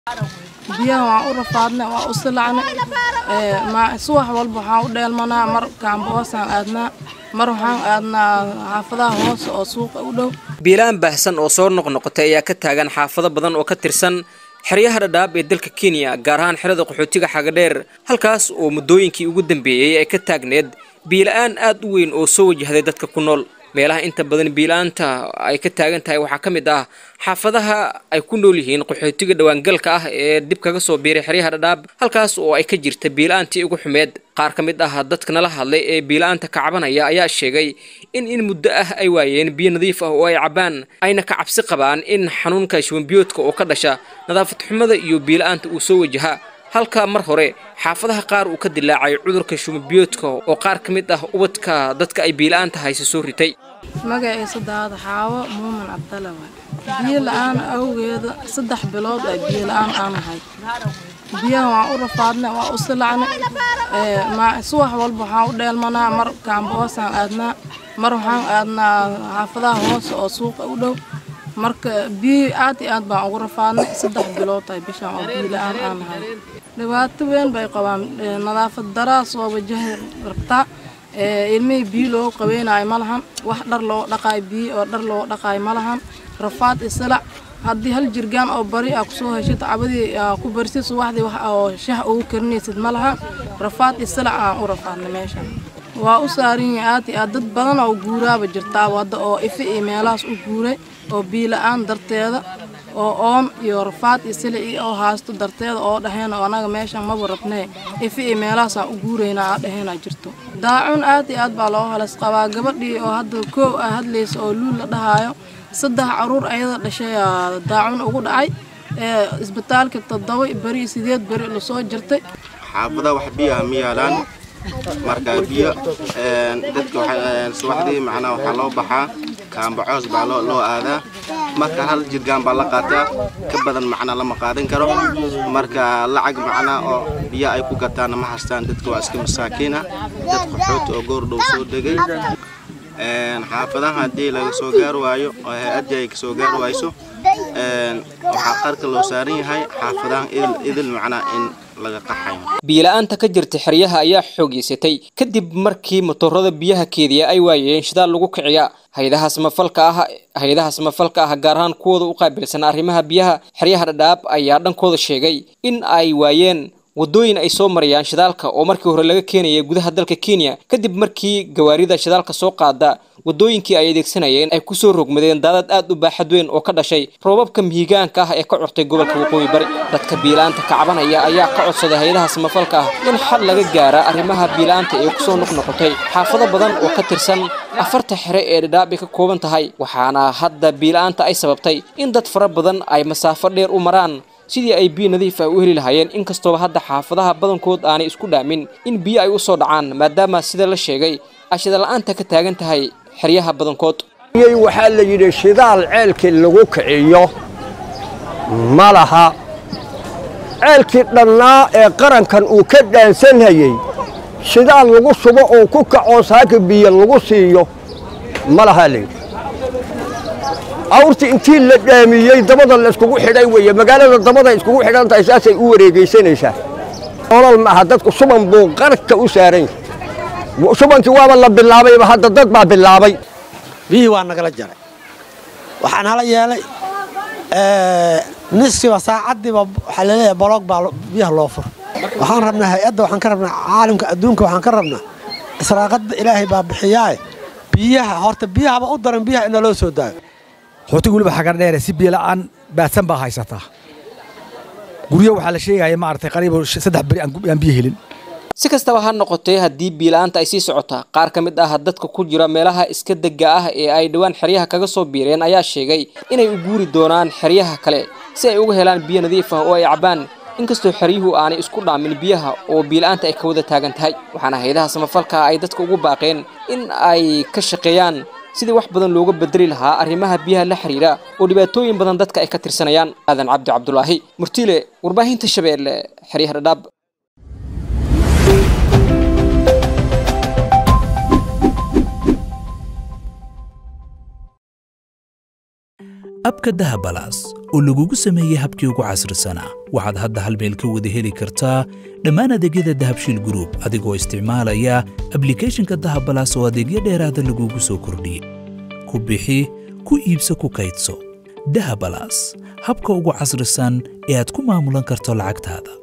biyaha waan u rafaadnay waan u silacnay subax walba waxaan u dheelmanaa mar kaamboosaan aadnaa mar waxaan aadnaa xaafadaha hoose oo suuqa u dhow biilaan baahsan oo soo noqnoqotay ayaa ka taagan xaafado badan oo ka tirsan xeryaha dhadhaab ee dalka kenya gaar ahaan xerada qaxootiga xagadheer halkaas oo muddooyinkii ugu dambeeyey ay ka taagneed biila-aan aad u weyn oo soo wajahday dadka ku nool meelaha inta badan biila-aanta ay ka taagan tahay waxaa ka mid ah xaafadaha ay ku nool yihiin qaxootiga dhawaangalka ah ee dib kaga soo biiray xeryaha dhadhaab halkaas oo ay ka jirta biila-aantii ugu xumeed qaar ka mid ah dadka nala hadlay ee biila-aanta ka cabanaya ayaa sheegay in in muddo ah ay waayeen biyo nadiif ah oo ay cabaan ayna ka cabsi qabaan in xanuunka shubanbiyoodka oo ka dhasha nadaafad xumada iyo biila-aanta uu soo wajaha halka mar hore xaafadaha qaar uu ka dilaacay cudurka shumabiyoodka oo qaar ka mid ah ubadka dadka ay biila-aanta hayse soo ritay magaciisa daada xaawo muumin cabdale waay biyo la-aan awgeeda saddex bilood ay biyo la-aan aan ahay biyaha waan u rafaadnay waan u silacnay subax walba waxaan u dheelmanaa mar kaamboosaan aadnaa mar waxaan aadnaa xaafadaha hoose oo suuqa u dhow marka biyo aad iyo aad baan ugu rafaadnay saddex bilood ay bishaan oo biyo la-aan aan ahay dhibaato weyn bay qabaan nadaafad daraa soo wajahi rabtaa ilmihii biyo loogu qabeynayo ma lahan wax dhar loo dhaqaayo biyo oo dhar loo dhaqaayo ma lahan rafaad isilac haddii hal jirgaan oo bari aa kusoo heshid cabadii ku barisid subaxdii wax oo shah ugu karinaysid ma laha rafaad isilac aan u rafaadnay meeshan waa u saaran yahay aad iyo aad dad badan oo guuraaba jirtaa wadda oo ife iyo meelahaas u guuray oo biyo la-aan darteeda oo oon iyo rafaad iyo silici oo haasto darteeda oo dhaheen oo anaga meeshan maba rabnee ife iyo meelahaasaan u guuraynaa aa dhaheenaa jirto daacun aad iyo aad baa loo halas qabaa gabadhii oo hadda koow ah hadlaysa oo luul la dhahaayo saddex caruur ayada dhashay daacun ugu dhacay ee isbitaalka toddoba beri sideed beri lasoo jirtay xaafada wax biyaha ma yaalaan marka biyo dadka subaxdii macnaa waxaa loo baxaa kaambacoos baa loo aadaa marka hal jirgaan baa la qaataa ka badan macnaa lama qaadan karo marka lacag macnaa oo biyo ay ku gataana ma haystaan dadka waa iska masaakiina dad qaxoota oo goor dhow soo degay xaafadaha haddii laga soo gaar waayo oo hay-addii ay kasoo gaar waayso waxaa qarka loo saaran yahay xaafadahan idil macnaa in biila-aanta ka jirta xeryaha ayaa xoogeysatay kadib markii motorada biyaha keediya ay waayeen shidaal lagu kiciya hay-adaha samafalka ah hay-adaha samafalka ah gaar ahaan kuwooda u qaabilsan arrimaha biyaha xeryaha dhadhaab ayaa dhankooda sheegay in ay waayeen waddooyin ay soo marayaan shidaalka oo markii hore laga keenaya gudaha dalka kenya kadib markii gawaarida shidaalka soo qaada waddooyinkii ay adeegsanayeen ay kusoo rogmadeen daadad aad u baaxad weyn oo ka dhashay roobabka mihigaanka ah ee ka curtay gobolka waqooyi bari dadka biila-aanta kacbanaya ayaa ka codsaday hay-adaha samafalka ah in xal laga gaara arrimaha biila-aanta ee kusoo noqnoqotay xaafado badan oo ka tirsan afarta xere ee dhadhaab ay ka kooban tahay waxaana hadda biila-aanta ay sababtay in dad fara badan ay masaafo dheer u maraan sidii ay biyo nadiif ah u heli lahaayeen inkastooba hadda xaafadaha badankood aanay isku dhaamin in biyo ay u soo dhacaan maadaama sida la sheegay ashida la-aanta ka taagan tahay xeryaha badankood waxaa la yidhi shidaal ceelkii lagu kiciyo ma laha ceelkii dhannaa ee qarankan uu ka dhaansanhayey shidaal lagu subo oo ku kacoo saaka biyo lagu siiyo ma lahaa layidhi awrtii intii la dhaamiyey dabada layskugu xidhay weeye magaalada dabada iskugu xidhan tahay saasay u wareegaysanaysaa olol maaha dadku suban buu qarka u saaran yahay subankii waaba la bilaabayba hadda dad baa bilaabay biyihii waa nagala jaray waxaan hala yeelay niskiiba saacaddiiba waxaa laleeyahay boloog baa biyaha loo fur waxaan rabnaa hay-adda waxaan ka rabnaa caalamka adduunka waxaan ka rabnaa israaqadda ilaahay baa bixiyaaye biyaha horta biyahaba u daran biyaha ina loo soo daayo xootiga weliba xagar dheere si biyo la'aan baadsan baa haysataa guryo waxaa la sheegaya maaragtay qariib saddex beri aan biyo helin si kastaba ha noqotee haddii biila-aanta ay sii socotaa qaar ka mid ah dadka ku jira meelaha iska degga ah ee ay dhowaan xeryaha kaga soo biireen ayaa sheegay inay u guuri doonaan xeryaha kale si ay uga helaan biyo nadiif ah oo ay cabaan inkastoo xeryuhu aanay isku dhaamin biyaha oo biila-aanta ay ka wada taagan tahay waxaana hay-adaha samafalka ay dadka ugu baaqeen in ay ka shaqeeyaan sidii wax badan looga bedeli lahaa arrimaha biyaha la xiriira oo dhibaatooyin badan dadka ay ka tirsanayaan aadan cabdi cabdulaahi murtiile warbaahinta shabeelle xeryaha dhadhaab abka dahabalaas oo lagugu sameeyey habkii ugu casrisanaa waxaad hadda hal meel ka wada heli kartaa dhammaan adeegyada dahabshiil group adigoo isticmaalaya ablicathonka dahabalaas oo adeegyo dheeraada lagugu soo kordhiyey ku bixi ku iibso ku kaydso dahabalaas habka ugu casrisan ee aad ku maamulan karto lacagtaada